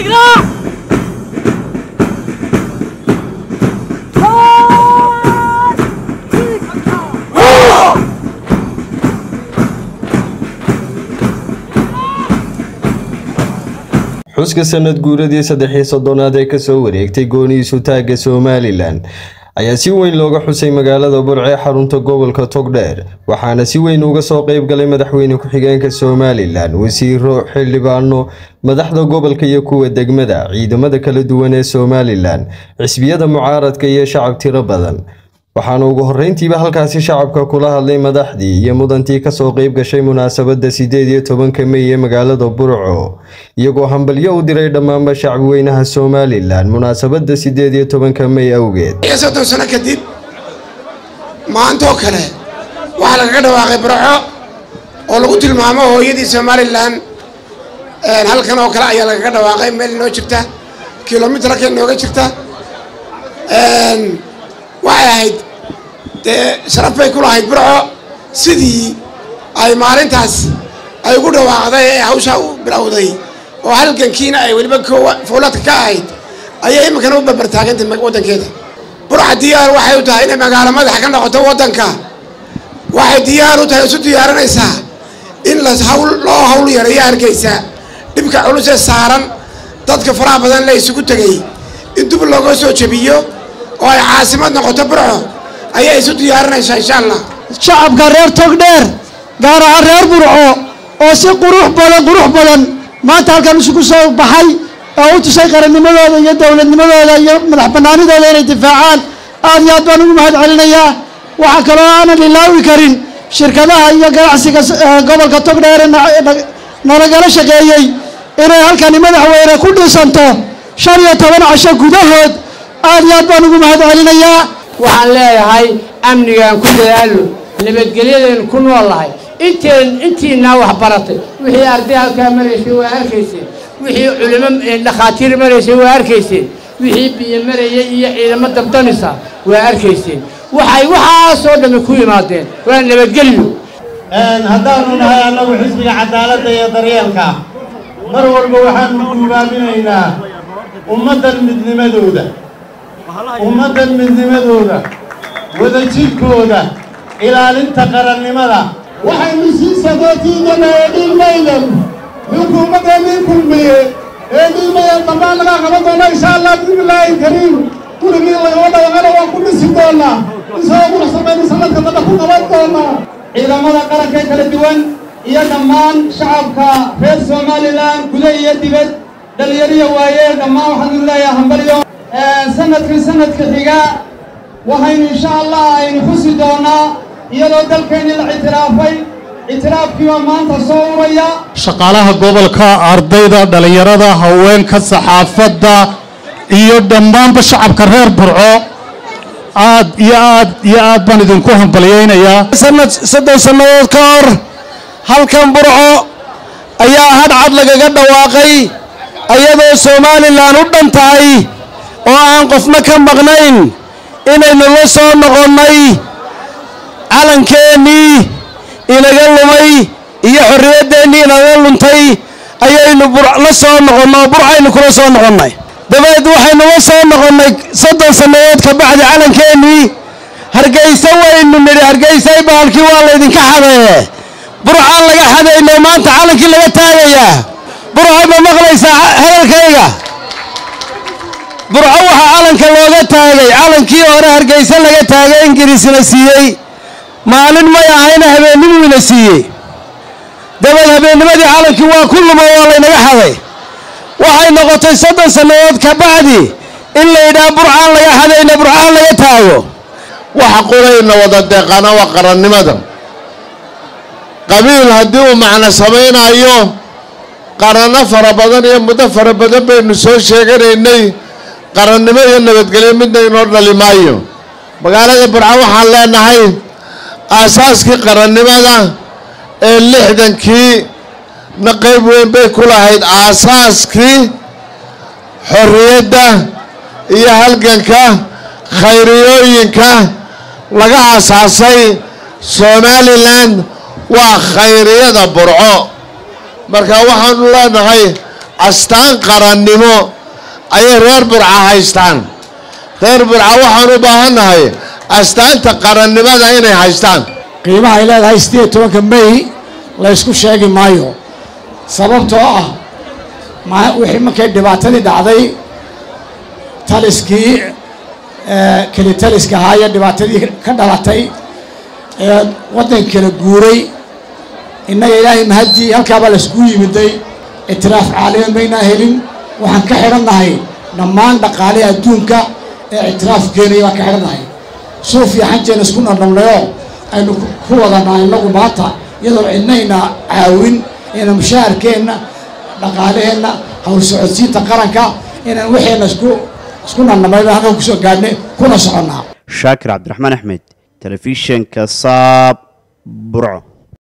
xuska sanad guuradii saddexii soddonaad ee kasoo wareegtay gooniisu taagga somalilan ayaa si weyn looga xusay magaalada burce ee xarunta gobolka togdheer waxaana si weyn uga soo qeyb galay madaxweyne ku-xigeenka somalilan wasiiro xildhibaano madaxda gobolka iyo kuwa degmada ciidamada kala duwan ee somalilan xisbiyada mucaaradka iyo shacab tiro badan waxaana ugu horreyntiiba halkaasi shacabka kula hadlay madaxdii iyo mudantii kasoo qeyb gashay munaasabadda sideed iyo tobanka mey ee magaalada burco iyagoo hambalyo u diray dhammaanba shacbweynaha somalilan munaasabadda sideed iyo tobanka mey awgeed soddon sano kadib maantoo kale waxaa lagaga dhawaaqay burco oo lagu tilmaamo hooyadii somalilan halkan oo kale ayaa lagaga dhawaaqay meel inoo jirta kilomitrka inooga jirta waxay ahayd dee sharaf bay ku lahayd burco sidii ay maalintaas ay ugu dhawaaqday ee hawshaa u bilowday oo halgankiina ay weliba fowlaadka ka ahayd ayay iminkana u barbartaagantay waddankeeda burca diyaar waxay u tahay inay magaalo madaxa ka noqoto waddanka waxay diyaar u tahay isu diyaarinaysaa in la hawl loo hawl yareeyo hargeysa dhibka culus ee saaran dadka faraha badan la isugu tegay in dub looga soo jebiyo oo ay caasimad noqoto burco ayay isu diyaarinaysaa insha allah shacabka reer togdheer gaar ahaan reer burco oo si qurux badan qurux badan maanta halkan isugu soo baxay oo u tusay qarannimadooda iyo dowladnimadooda iyo madax banaanidooda inay difaacaan aad iyo aad baan ugu mahad celinayaa waxaa kaloo aanan ilaawi karin shirkadaha iyo ganacsiga gobolka togdheer nalagala shaqeeyey inay halkani madaxweyne ku dhisanto shan iyo toban casho gudahood aad iyo aad baan ugu mahad celinayaa waxaan leeyahay amnigaan ku dadaalo nabadgelyadaynu ku noolahay inteen intiinaa wax baratay wixii arday halkaa maraysay waa arkayseen wixii culimo dhakhaatiir maraysay waa arkayseen wixii biyo marayay iyo ciidamo dabdanisa waa arkayseen waxay waxaasoo dhammi ku yimaadeen waa nabadgelyo haddaanu nahay annagu xisbiga cadaaladda iyo daryeelka mar walba waxaanu guubaaminaynaa ummaddan midnimadooda ummaddan midnimadooda wadajidhkooda ilaalinta qarannimada waxaynu sii sagootiiganaa dhilmaydan ninku ummadda nin kulmiye ee dhilmayan dambaan laga qaban doona insha allah bismillaahi kariim gurigii lagama dhawaqana waan ku dhisi doonaa isagoo quruxsamaynu sanadka damba ku qaban doonaa ciidamada qaranka kala duwan iyo dhammaan shacabka reer somalilan guda iyo dibad dhalinyariya waaye dhammaan waxaanu leeyahay hambalyo sanadkan sanadka xiga waxaynu insha allah aynu xusi doonaa iyadoo dalkeenni la ictiraafay ictiraafkiiba maanta soo uraya shaqaalaha gobolka ardayda dhallinyarada haweenka saxaafadda iyo dhammaanba shacabka reer burco aad iyo aad iyo aad baan idinku hambalyaynayaa sanad soddon sannadood ka hor halkan burco ayaa hadhcad lagaga dhawaaqay iyadoo somalilan u dhan tahay oo aan qofna ka maqnayn inaynu la soo noqonnay calankeenii inaga lumay iyo xorriyaddeenii inaga luntay ayaynu la soo noqonnay oo burcaynu kula soo noqonnay dabeed waxaynu la soo noqonnay soddon sannadood ka bacdi calankeenii hargayse waynu nidhi hargaysay baalkii waa laydinka xadee burcaan laga xadayno maanta calankii laga taagayaa burca ma maqlaysaa hadalkayga burco waxaa calanka looga taagay calankii hore hargayse laga taagay ingiriisna siiyey maalin may ahayna habeennimuina siiyey dabeed habeennimadii calankii waa ku lumo waa laynaga xaday waxay noqotay soddon sannadood ka bacdi in layidhaha burcaan laga xadayna burcaan laga taago waxa qorayna wada deeqana waa qarannimada qabiil haddii uu macno samaynayo qaranno fara badan iyo muddo fara badan baynu soo sheeganaynay qarannimo iyo nabadgelyo midna inoo dhali maayo magaalada burco waxaan leenahay aasaaskii qarannimada ee lixdankii na qayb weyn bay ku lahayd aasaaskii xorriyadda iyo halganka khayriyooyinka laga aasaasay somalilan waa khayriyada burco marka waxaanu leenahay astaan qarannimo ayay reer burca haystaan reer burca waxaan u baahannahay astaanta qarannimada inay haystaan qiimaha ay leedahay siddeed tobanka may laysku sheegi maayo sababtoo ah wixii markay dhibaatadii dhacday taliskii keli taliska ahaa iyo dhibaatadii ka dhalatay ee waddanka kala guuray innaga ilaahay mahadii halkaabaa layskugu yimiday ictiraaf caalami maynaa helin waxaan ka xidhannahay dhammaan dhaqaalihi adduunka ee ictiraaf keenaya waan ka xidhannahay suuf iyo xanjeena isku nardhabnayoo aynu ku wadanaa innagu maanta iyadoo cidnayna caawin ina mushaharkeenna dhaqaalaheenna hawl socodsiinta qaranka inaan waxeenna isku isku nardhabnayba halkan kusoo gaadhnay kuna soconnaa shaakir cabdiraxmaan axmed telefishinka saab burco